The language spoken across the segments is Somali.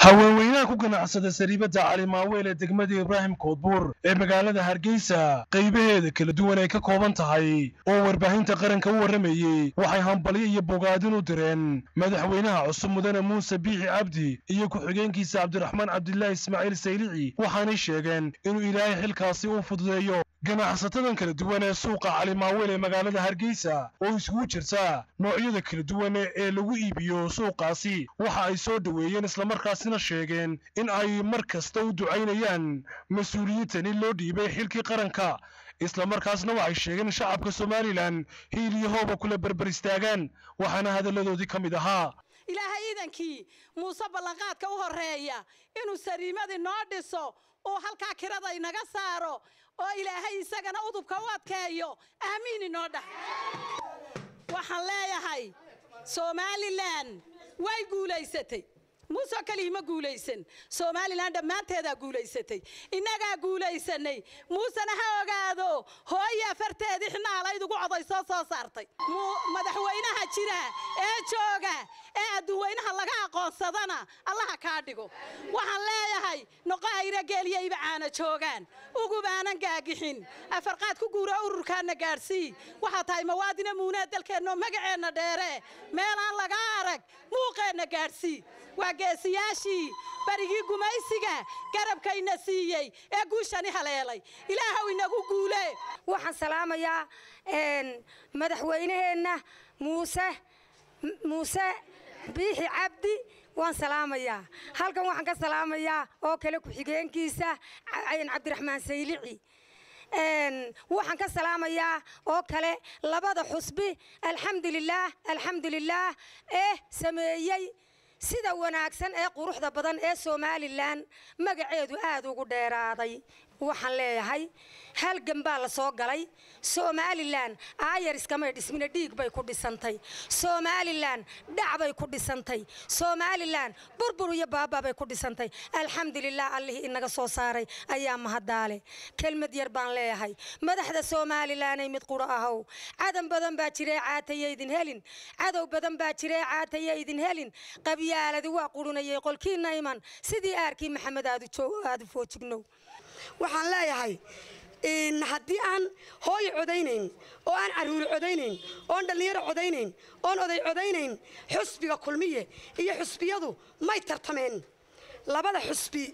haweenweynaha ku ganacsada sariibadda cali maaweel ee degmada ibraahim koodbuur ee magaalada hargeysa qaybaheeda kala duwan ay ka kooban tahay oo warbaahinta qaranka u warramayey waxay hambalyo iyo bogaadin u direen madaxweynaha cusub mudane muuse biixi cabdi iyo ku-xigeenkiisa cabdiraxmaan cabdilaahi ismaaciil saylici waxaanay sheegeen inuu ilaahay xilkaasi u fududeeyo ganacsatadan kala duwan ee suuqa cali maaweel ee magaalada hargeysa oo isugu jirta noocyada kala duwan ee lagu iibiyo suuqaasi waxa ay soo dhoweeyeen islamarkaasina sheegeen in ay mar kasta u ducaynayaan mas-uuliyiintani loo dhiibay xilkii qaranka islamarkaasna waxay sheegeen in shacabka somalilan hiil iyo hooba kula berber istaagaan waxaana hadalladoodii ka mid ahaa ilaahay iidankii muuse ballanqaadka u horreeya inuu sariimadii noo dhiso uu halkaa kirada inaga saaro oo ilaahay isagana udubka u adkeeyo aamiin inoo dhah waxaan leeyahay somalilan way guulaysatay muuse kelihi ma guulaysan somalilan dhammaanteedaa guulaysatay innagaa guulaysanay muusena ha ogaado hooyaa farteedii xinaalayd ugu coday soo soo saartay madaxweynaha jira ee jooga ee adduunweynaha laga aqoonsadana allaha kaa dhigo waxaan leeyahay noqohayra geeliyayba caana joogaan ugubaanan gaagixin afarqaad ku guura ururkaana gaadhsii waxaa tahay mawaadina muunaa dalkeenno magaceenna dheere meelaan laga arag muuqeenna gaadhsii waa geesiyaashii barigii gumaysiga garabkayna siiyey ee guushani haleelay ilaahow inagu guule waxaan salaamayaa madaxweynaheenna muuse muuse biixi cabdi waan salaamayaa halkan waxaan ka salaamayaa oo kale ku-xigeenkiisa cabdiraxmaan saylici waxaan ka salaamayaa oo kale labada xusbi alxamdulilaah alxamdulilaah ee sameeyey sida wanaagsan ee quruxda badan ee somalilan magaceedu aad ugu dheeraaday waxaan leeyahay halgan baa la soo galay somalilan aayar iskamay dhismina dhiig bay ku dhisantay somalilan dhac bay ku dhisantay somalilan burbur iyo baaba bay ku dhisantay alxamdulilah allihii inaga soo saaray ayaa mahadaale kelmad yar baan leeyahay madaxda somalilanay mid quro ahow cadan badan baa jiree caataya idin helin cadow badan baa jiree caataya idin helin qabyaaladi waa qurunayay qolkiina iman sidii aarkii maxamed aadu foojignow waxaan leeyahay haddii aan hooyo codaynayn oo aan caruuri codaynayn oon dhallinyaro codaynayn oon oday codaynayn xusbiga kulmiye iyo xusbiyadu may tartameen labada xusbi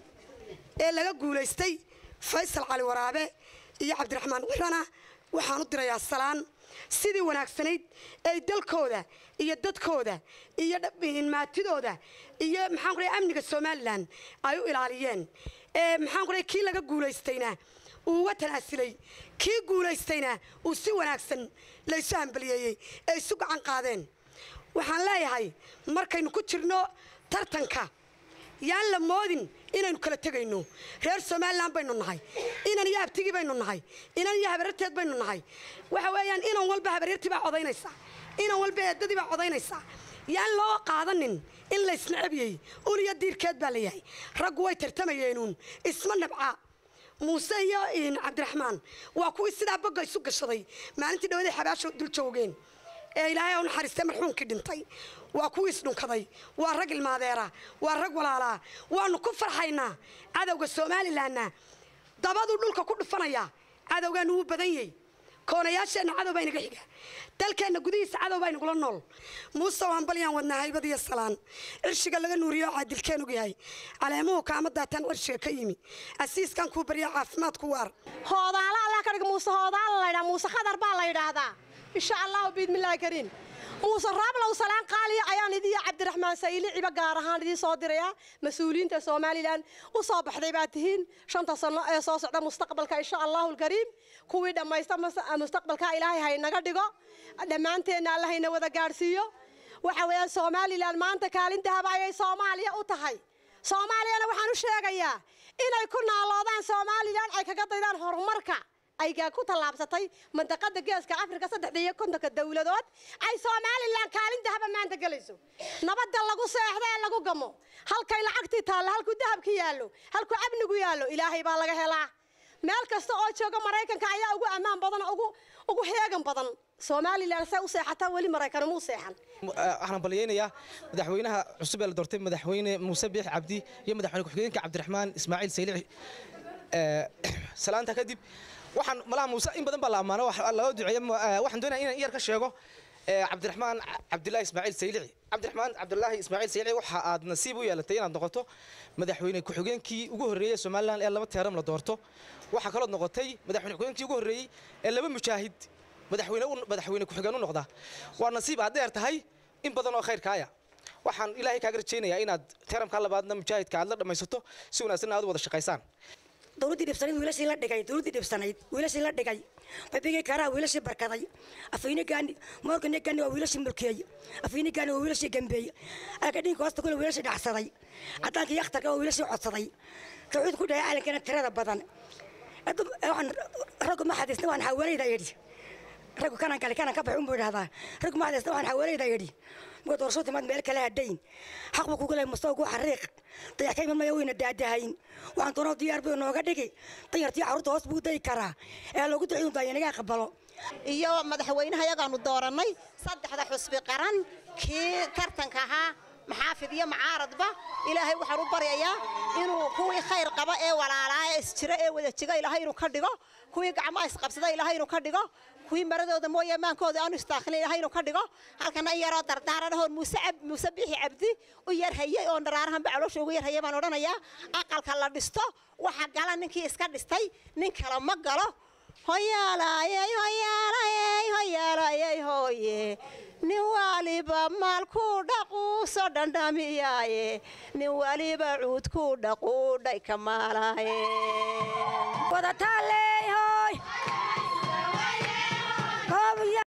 ee laga guulaystay faysal cali waraabe iyo cabdiraxmaan cirana waxaan u dirayaa salaan sidii wanaagsanayd ay dalkooda iyo dadkooda iyo maatidooda iyo maxaan ku amniga somalilan ay u ilaaliyeen maxaan ku kii laga guulaystayna uu uga tanaasilay kii guulaystayna uu si wanaagsan laysu hambaliyeeyey ee isu gacan qaadeen waxaan leeyahay markaynu ku jirno tartanka yaan la moodin inaynu kala tegayno reer somalilan baynu nahay inan iyo abtigii baynu nahay inan iyo habaryarteed baynu nahay waxa weeyaan inan walba habaryartii baa codaynaysa inan walba eedadii baa codaynaysa yaan loo qaadanin in laysnacabiyey uliyo diirkeed baa layahay raggu way tartamayeenuun isma nabca muuse iyo cabdiraxmaan waa kuwii sidaa bogga isu gashaday maalintii dhawaday xabaasho dul joogeen ee ilaahay u naxariistay marxuumkii dhintay waa kuwii isdhunkaday waa rag ilmaadeera waa rag walaalaa waanu ku farxaynaa cadowga somalilanna dabaduu dhulka ku dhufanaya cadowgaanu wuu badan yahy koonayaasheenna cadow baa inaga xiga dalkeenna gudihiisa cadow baa inagula nool muuse waan balyaan wadnaa haybad iyo salaan cirshiga laga nuuriyo oo caadilkeen og yahay caleemuhu kaama daataan cirshiga ka yimi asiiskan kuu barya caafimaad ku waar hoodaala allah ka dhiga muuse hoodaala laydhaa muuse khadar baa la yidhaahdaa insha allahu biidmillaahi kariim muuse raablow salaan qaaliya ayaan idiyo cabdiraxmaan sayliciba gaar ahaan idii soo dirayaa mas-uuliyiinta somalilan u soo baxday baa tihiin shanta sano ee soo socda mustaqbalka insha allahu alkariim kuwii dhammaysta mustaqbalka ilaahay haynaga dhigo dhammaanteenna alla hayna wada gaadhsiiyo waxa weeyaan somalilan maanta kaalin dahaba ayay soomaaliya u tahay soomaaliyana waxaan u sheegayaa inay ku naaloodaan somalilan ay kaga daydaan horumarka ay ku tallaabsatay mandaqada geeska afrika saddexda iyo kontonka dowladood ay somalilan kaalin dahaba maanta gelayso nabadda lagu seexdo ee lagu gamo halkay lacagtii taallo halkuu dahabki yaallo halkuu amnigu yaallo ilaahay baa laga helaa meel kasta oo jooga maraykanka ayaa ugu ammaan badan ugu ugu heegan badan somalilan se u seexataa weli maraykan muu seexan waxaan balyaynayaa madaxweynaha cusub ee la doortay madaxweyne muuse biix cabdi iyo madaxweyne ku-xigeenka cabdiraxmaan ismaaciil saylici salaanta kadib waxaan malaha muuse in badan baa la ammaano laga duceeya waxaan doonaya inaan iyar ka sheego cabdiraxmaan cabdilaahi ismaaciil saylici cabdiraxmaan cabdilaahi ismaaciil saylici waxa aad nasiib u yeelatay inaad noqoto madaxweyne ku-xigeenkii ugu horreeyey somalilan ee laba teeram la doorto waxaa kalood noqotay madaxweyne ku-xigeenkii ugu horreeyey ee laba mujaahid madaxweyne madaxweyne ku-xigeen u noqda waa nasiib aad dheer tahay in badan oo khayrkaaya waxaan ilaahay kaaga rajaynayaa inaad teeramka labaadna mujaahidka aad la dhammaysato si wanaagsan aad u wada shaqaysaan dowladdii dhibsanayd wiilashii la dhigay dowladdii dhibsanayd wiilashii la dhigay babigii karaa wiilashii barkaday afayni gaani moorgani gaani waa wiilashii mulkeey afayni gaani waa wiilashii gambeey alka dhinka hoosta kuna wiilashii dhacsaday caddaanka yakhtarka waa wiilashii codsaday tawxiid ku dhahay caalankana tirada badan raggu ma xadiisna waan xawaaleyda yidhi raggu kanan kale kanan ka baxay unbuu idhahdaa raggu ma xadiisna waan xawaaleyda yidhi marka doorasho timaad meel kale hadhayn xaq buu kugu lehay mustawgu xariiq dayax ka iman maya weyna daadahayn waxaan doonoo diyaar buu inooga dhigi danyartii carruurta hoos buu dayi karaa ee loogu duceyn baa inaga aqbalo iyo madaxweynaha yagaanu doorannay saddexda xusbi qaran kii tartanka ahaa maxaafid iyo macaaradba ilaahay waxaan u baryayaa inuu kuwii khayr qaba ee walaalaa ee isjira ee wada jiga ilaahay inuu ka dhigo kuwii gacmaha isqabsada ilaahay inuu ka dhigo kuwii maradooda mooye maankooda aanu istaakhilin ilaahay inuu ka dhigo halkana in yaroo dardaaran ahoon muuse muuse biixi cabdi u yar hayey oo dharaarahanba caloosha ugu yar hayay baan odhanayaa aqalka la dhisto waxa gala ninkii iska dhistay nin kale ma galo hoyaalayey hoyaalayey hoyaalayey hooye nin waliba maalku dhaquuso dhandhamiyaaye nin waliba cuudku dhaquudhay ka maalaaye wadataaleey hooy